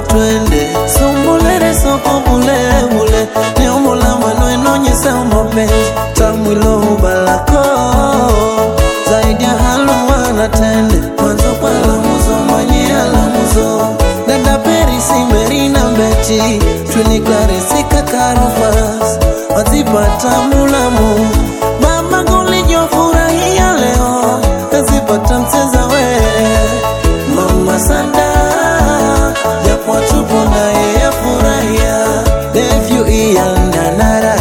twende sumbulere soko bulebule niomula mano enonyesa mapenzi tamwilo ubalako zaidi ya haluwana tende mwanzo kwa lamuzo mwenye alamuzo dada perisi merina mbeti twinikarisika karofas wazipata mulamu mama gulijofurahia leo kazipata mcheza we mama sanda japo tupo naye yafurahia devyu iyandanara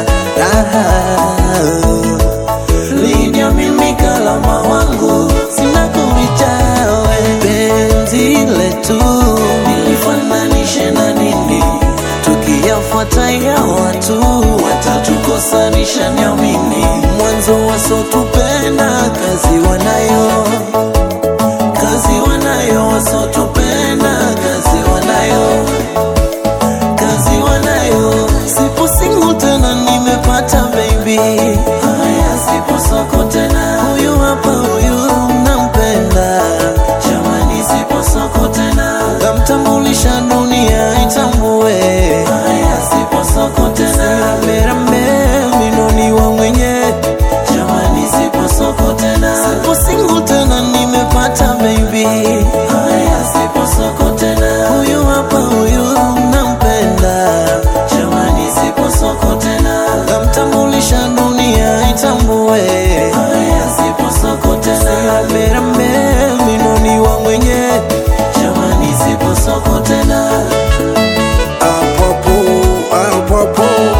lidia mimi kalama wangu sina kurichawe penzi letu nilifananishe na nini tukiyafuata ya watu watatukosanisha niamini mwanzo wasotupenda kazi wanayo kazi wanayo wasotupenda kazi wanayo kazi wanayo sipo singu tena nimepata baby haya sipo soko tena huyu hapa huyu nampenda jamani sipo soko tena namtambulisha dunia itambue haya sipo soko tena merambe minoni wa mwenye jamani sipo soko tena sipo singu tena nimepata baby haya sipo soko tena huyu hapa huyu nampenda jamani sipo soko tena namtambulisha dunia itambue haya sipo soko tena merambe minoni wa mwenye jamani sipo soko tena Apopo, apopo.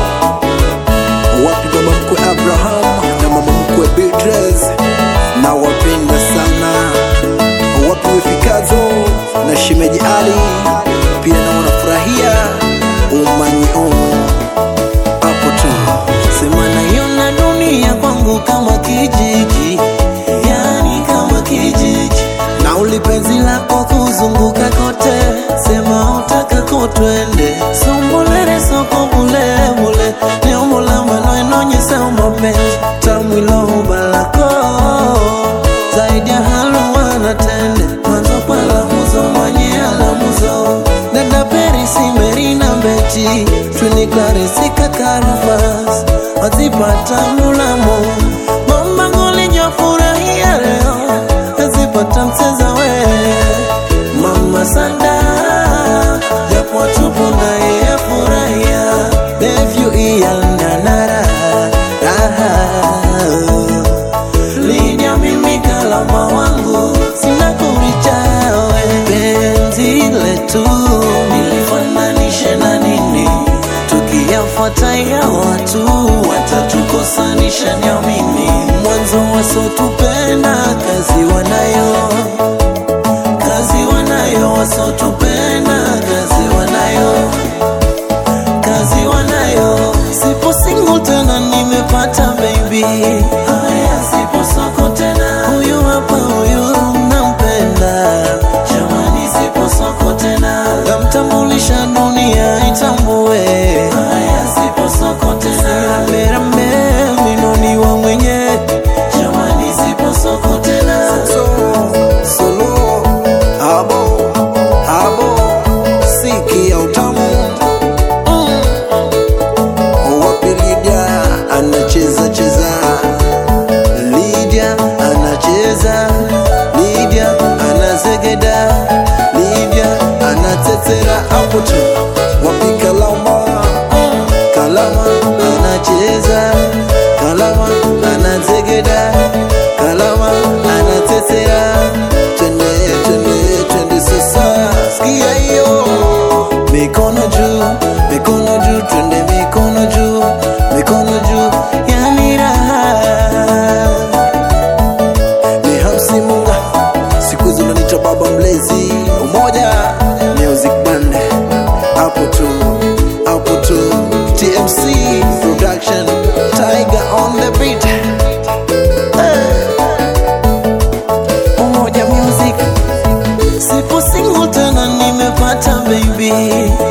Wapi mama mkwe Abraham na mama mkwe Beatrice, na wapenda sana. Wapi wifikazo na shemeji Ali, pia na wanafurahia umanyi umu hapo tu. sema naiona dunia kwangu kama kijiji yani kama kijiji na ulipenzi lako kuzunguka kote sema utakako twende sumbulere soko bulebule niomula mano enonyesa mapenzi tamwilo ubalako zaidi ya haluwana tende mwanzo kwa lamuzo mwenye alamuzo dada perisi merina mbeti twinikarisika karufas wazipata mulamu mama ngulijofurahia leo azipata mcheza we mama sanda japo tupo naye yafurahia devyu iyandanara lidia mimi kalama wangu sina kurichawe penzi letu nilifananishe na nini tukiyafuata ya watu watatukosanisha niamini mwanzo wasotupenda kazi wanayo kazi wanayo wasotupenda kazi wanayo kazi wanayo sipo single tena nimepata baby haya sipo soko tena huyu hapa huyu nampenda jamani sipo soko tena namtambulisha dunia itambue haya sipo soko tena merambe minoni wa mwenye jamani sipo soko tena So, solo, abo, abo, siki ya utamu. Wapi Lydia anacheza cheza, Lydia anacheza, Lydia anazegeda, Lydia anatetera hapo tu. wapi Kalama, Kalama anacheza, Kalama anazegeda, Kalama anatetera. twende twende twende sasa, Sikia hiyo mikono juu, mikono juu, twende mikono juu, mikono juu, yani raha ni Hamsi Munga, siku hizi unaniita baba mlezi, umoja music band, hapo tu hapo tu, TMC production, Tiger on the beat. Umoja Music. Sipo single tena nimepata baby